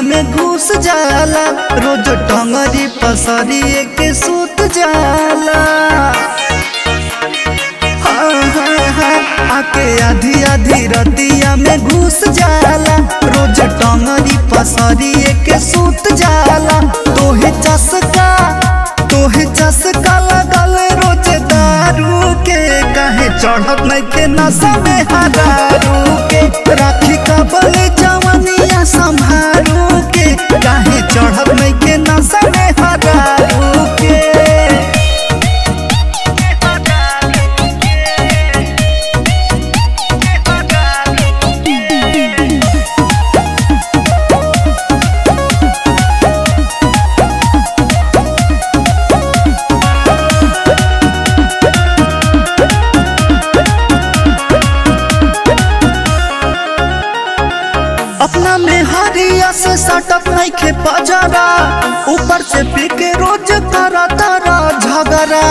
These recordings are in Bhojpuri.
में घुस जाला रोज टंगरी पसरी के सूत जाला हाँ, हाँ, हाँ, आके आधी आधी रतिया में घुस जाला रोज टंगरी पसरी के सूत जाला तोहे चसका तोहे चसका लगल रोज दारू के काहे चढ़त नहीं के नशा में हरारू के राखी कबल जवनिया संभारू के काहे चढ़त नहीं के नशा में हरारू के अपना में हरिया से सटक नहीं खे पजरा ऊपर से पी के रोज तारा तारा झगड़ा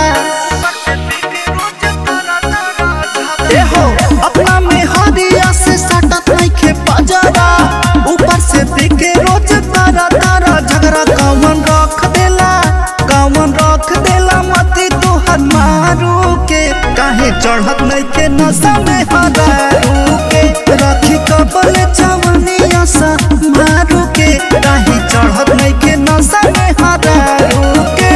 ए हो अपना में हरिया से सटक नहीं खे पजरा ऊपर से पी के रोज तारा तारा झगड़ा कौन रख देला कौन रख देला मती तोहर मारू के काहे चढ़त नहीं के नशा में हरारू के रखी कबल जवनिया सा मारू के काहे चढ़त नहीं के नशा में हरारू के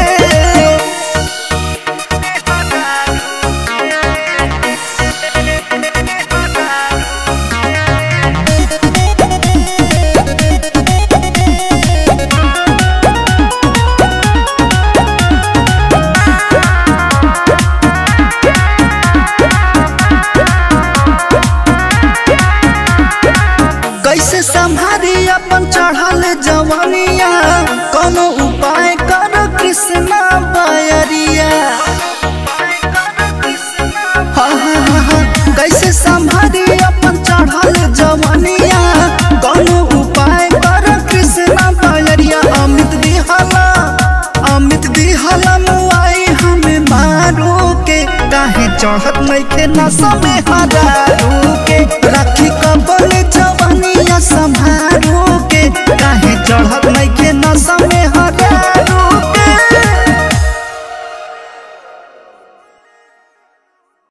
कैसे संभारी अपन चढ़ल जवानिया कोनो उपाय कर कृष्णा बयरिया हाँ, हाँ, हाँ, हाँ, कैसे संभारी अपन चढ़ल जवानिया कोनो उपाय कर कृष्णा बयरिया अमित दिहला अमित दिहला मुआई हमें मारू के काहे चढ़त नहीं के नशा में हरारू के